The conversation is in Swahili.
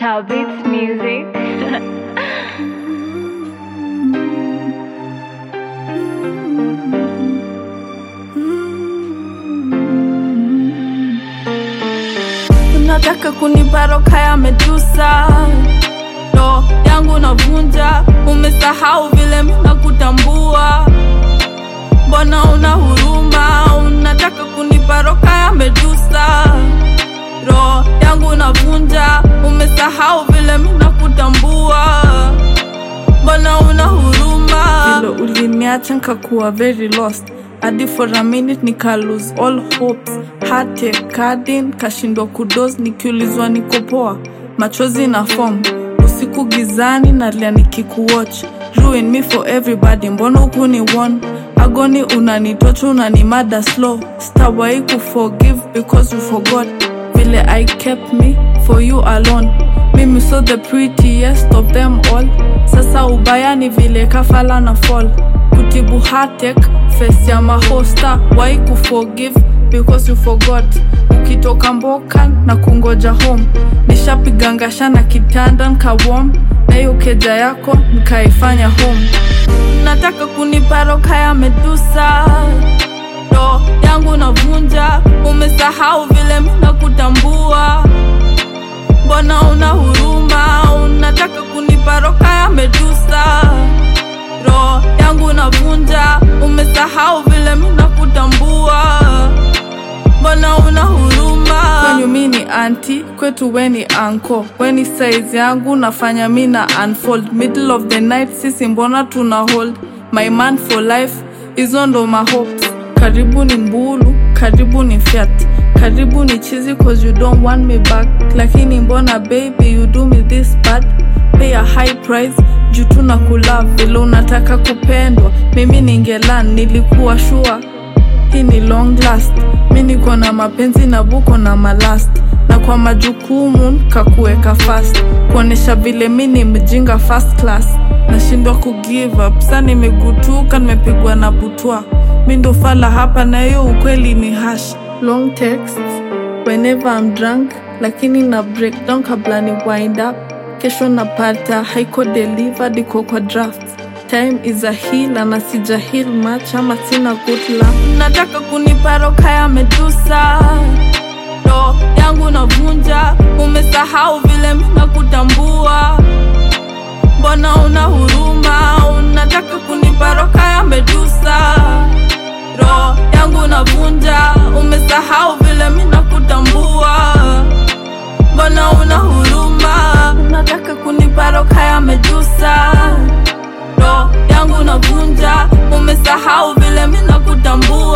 Star Beats Music. unataka kunipa roka ya medusa ro yangu navunja umesahau vile mina kutambua mbona una huruma unataka kunipa roka ya medusa ro yangu navunja umesahau vile mina kutambua mbona una huruma vile uliniacha nkakuwa very lost hadi for a minute nika lose all hopes hate kadin kashindwa kudos nikiulizwa niko poa machozi na form usiku gizani nalia nikikuwatch ruin me for everybody mbona ukuni won agoni unanitocha unanimada slow stawai kuforgive because you forgot vile i kept me for you alone mimi so the prettiest of them all sasa ubaya ni vile kafala na fall kutibu hatek face ya mahosta wai kuforgive because you forgot ukitoka mboka na kungoja home nishapigangasha na kitanda nkawom na hiyo keja yako nkaifanya home nataka kunipa roka ya medusa ro yangu navunja umesahau vile mina kutambua mbona una huruma unataka kunipa roka ya medusa ro yangu navunja umesahau vile mina kutambua mbona una huruma kwenyu mi ni anti kwetu we ni anko weni size yangu nafanya mi na unfold middle of the night sisi mbona tuna hold my man for life hizo ndo mahopes karibu ni mbulu karibu ni fyat karibu ni chizi cause you don't want me back lakini mbona baby you do me this bad pay a high price juu tu na kulove vile unataka kupendwa mimi ningelan nilikuwa shua hii ni long last mi niko na mapenzi na buko na malast na kwa majukumu kakuweka fast kuonyesha vile mi ni mjinga first class nashindwa kugive up sa nimegutuka nimepigwa na butwa mi ndo fala hapa na hiyo ukweli ni hash long texts whenever I'm drunk lakini na breakdown kabla ni wind up kesho napata haiko delivered iko kwa draft time is a heal na sija heal much ama sina good luck nataka kunipa roka ya medusa ro yangu navunja umesahau vile mina kutambua mbona una huruma unataka kunipa roka ya medusa ro yangu navunja umesahau vile mina kutambua mbona una huruma unataka kunipa roka ya medusa ro yangu navunja umesahau vile mina kutambua